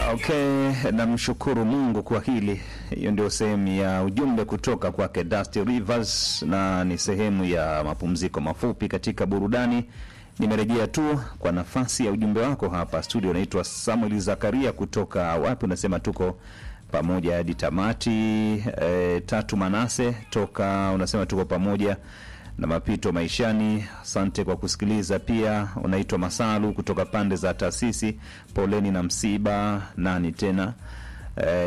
Okay, namshukuru Mungu kwa hili. Hiyo ndio sehemu ya ujumbe kutoka kwake Dusty Rivers, na ni sehemu ya mapumziko mafupi katika burudani. Nimerejea tu kwa nafasi ya ujumbe wako hapa studio. Naitwa Samuel Zakaria kutoka wapi? Unasema tuko pamoja hadi tamati. E, tatu Manase toka unasema tuko pamoja na mapito maishani. Asante kwa kusikiliza. Pia unaitwa Masalu kutoka pande za taasisi. Poleni na msiba. Nani tena? E,